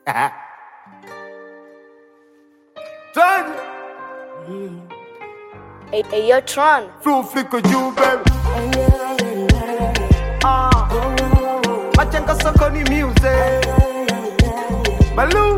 Try Hey, hey, yo, Tron. Flow flicker juu baby Ah Machenga soko ni music Baloo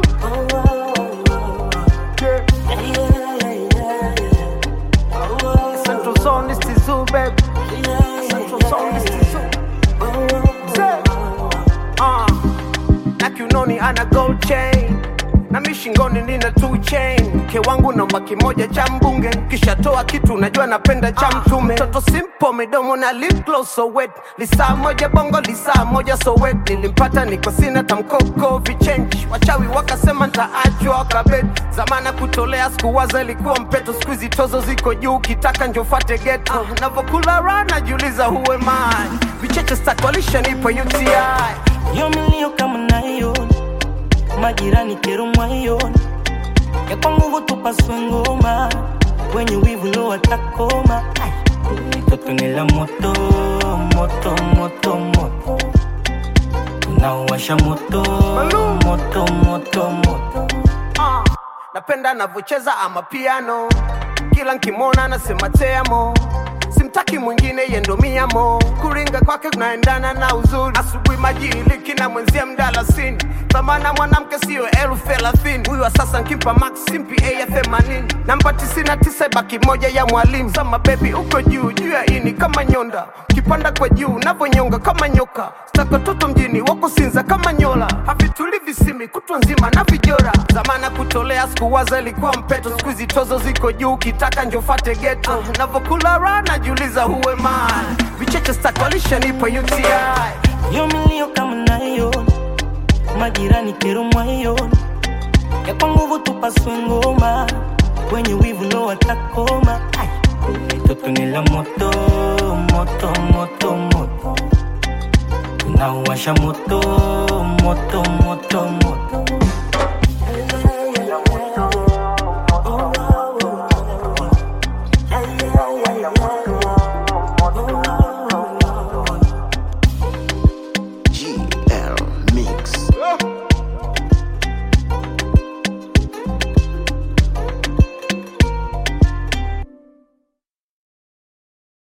Yeah Central Zone is the zoo baby Central Zone is the zoo Say Ah na kiunoni ana gold chain na mi shingoni nina two chain mke wangu namba kimoja cha mbunge kisha toa kitu najua napenda cha mtume mtoto simple midomo na lip gloss so wet lisaa moja bongo lisaa moja so wet nilimpata niko sina tamkoko vichenji wachawi wakasema ntaachwa kabet zamana kutolea sikuwaza ilikuwa mpeto skuizi tozo ziko juu kitaka njofate geto navokula ra najiuliza huwe mai vicheche stakwalisha nipo uti Yo milio kama naiona majirani kero mwaiona ya kwa nguvu tupaswe ngoma wenye wivu lo watakoma mtoto ni la moto moto moto moto tunauwasha moto Malum. moto moto moto Ah, napenda anavyocheza ama piano kila nkimwona nasema teamo simtaki mwingine yendomiamo kuringa kwake kunaendana na uzuri asubuhi majiliki na mwenzia mdalasini thamana mwanamke siyo elfu thelathini huyu wa sasa nkimpa max simpi a ya themanini namba tisini na tisa baki moja ya mwalimu sama bebi uko juu juu ya ini kama nyonda ukipanda kwa juu navonyonga kama nyoka stakototo mjini wakusinza kama nyola havituli visimi kutwa nzima na vijora zamana kutolea sikuwaza ilikuwa mpeto skuizi tozo ziko juu ukitaka njofate geto navokula ra najiuliza huwe man vicheche stakwalisha nipo uti yo milio kama naiona majirani kero mwaiona ya kwa nguvu tupaswe ngoma wenye wivu lo watakoma mtoto ni la moto moto moto moto tunauwasha moto moto moto moto